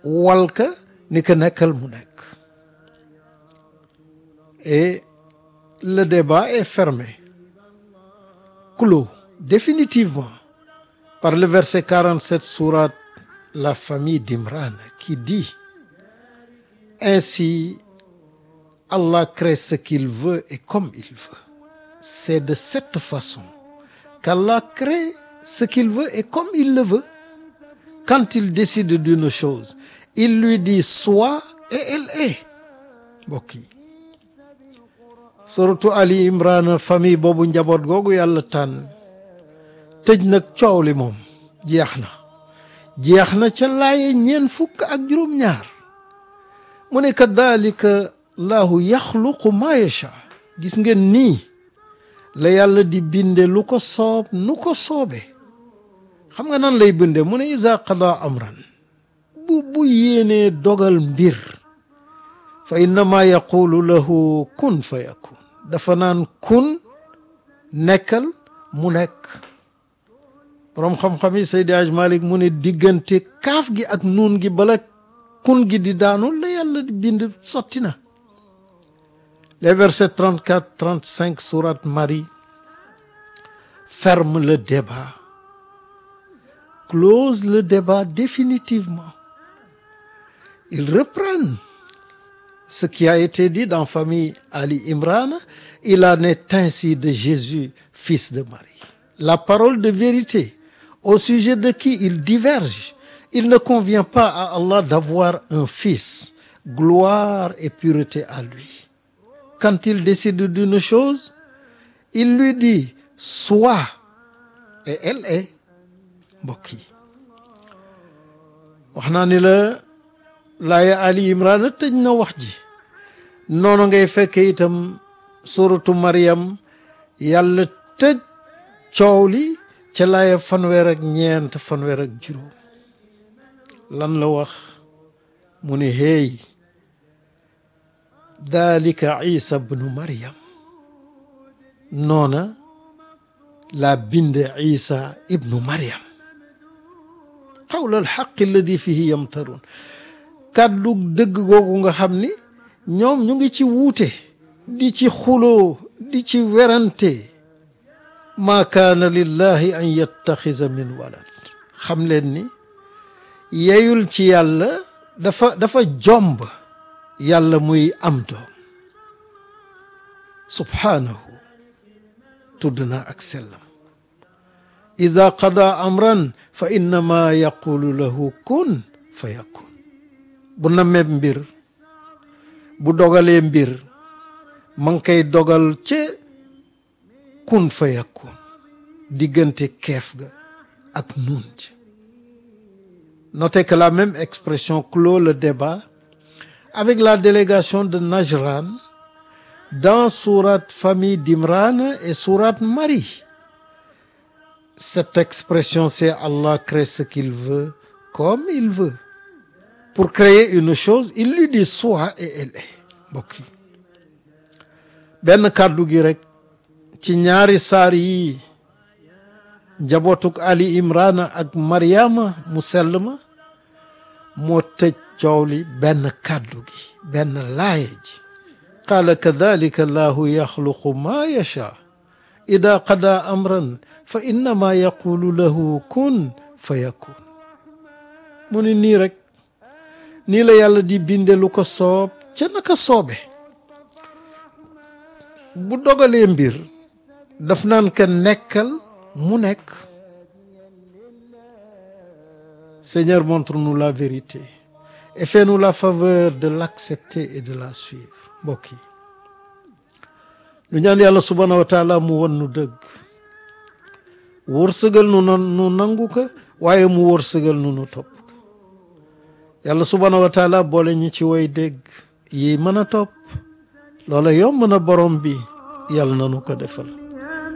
walka ni ko nekkal mu nekk et le débat est fermé clos définitivement par le verset 47 sourate la famille d'Imran qui dit ainsi Allah crée ce qu'il veut et comme il veut c'est de cette façon qu'Allah crée ce qu'il veut et comme il le veut quand il décide d'une chose il lui dit sois et elle est mbokk yi suratu Ali Imran famille boobu njaboot googu yàlla tànn tëj nag coow li moom jeex na jeex na ca laaye ñeen fukk ak juróom-ñaar mu ne kadalika laahu yaxluqu ma yacha gis ngeen nii la yàlla di binde lu ko soob nu ko soobe xam nga nan lay binde mu ne isa qada amran bu bu yéenee dogal mbir fa innama yaqulu lahu kun fa yakun dafa naan kun nekkal mu nekk boroom xam-xam yi Seydi Aj Malik mu ne diggante kaaf gi ak nuun gi bala kun gi di daanu la yàlla di bind sotti na les versets 34 35 sourate Marie ferment le débat close le débat définitivement ils reprennent ce qui a été dit dans famille Ali Imran il en est ainsi de Jésus fils de Marie la parole de vérité au sujet de qui il diverge il ne convient pas à Allah d'avoir un fils gloire et pureté à lui quand il décide d'une chose il lui dit sois et elle est mbokk yi wax naa ni la laaya Ali Imran tëj na wax ji noonu ngay fekk itam suratu Maryam yàlla tëj coow li ca laaya fanweer ak ñeent fanweer ak juróom lan la wax mu ne hey dalika isa bnu Maryam noona la binde isa ibnu Maryam qawla alxaqi alladi fihi yamtarun kàddu dëgg googu nga xam ni ñoom ñu ngi ci wuute di ci xuloo di ci werante maa kaana lillahi an yattaxisa min walad xam leen ni yeyul ci yàlla dafa dafa jomb yàlla muy am doom subhaanahu tudd na ak sellam ida qada amran fa innama yaqulu lahu kun fa yakun bu namee mbir bu dogalee mbir ma ngi koy dogal ca kun fa yakun diggante keef ga ak nun ci notez que la même expression clôt le débat avec la délégation de Najran dans sourate famille d'Imran et sourate Marie cette expression c'est Allah crée ce qu'il veut comme il veut pour créer une chose il lui dit sois et elle est mbokk yi benn kàddu gi rek ci ñaari saar yi njabootuk Ali Imran ak Mariama mu sell ma moo tëj coow li benn kàddu gi benn laaya ji qaala kadalika allahu yaxluqu ma yacha ida qada amran fa innama yaqulu lahu kun fa yakun mu ni nii rek nii la yàlla di binde lu ko soob ca naka soobe bu dogalee mbir daf naan ka nekkal mu nekk Seigneur montre-nous la vérité et fais-nous la faveur de l'accepter et de la suivre mbokk yi lu ñaan yàlla subhaanahu wa taala mu won nu dëgg wërsëgal nu nu nangu ko waaye mu wërsëgal nu nu topp ko yàlla subhaanahu wa taala boole ñu ci way dégg yi mën a topp loola yomb na borom bi yàlla na nu ko defal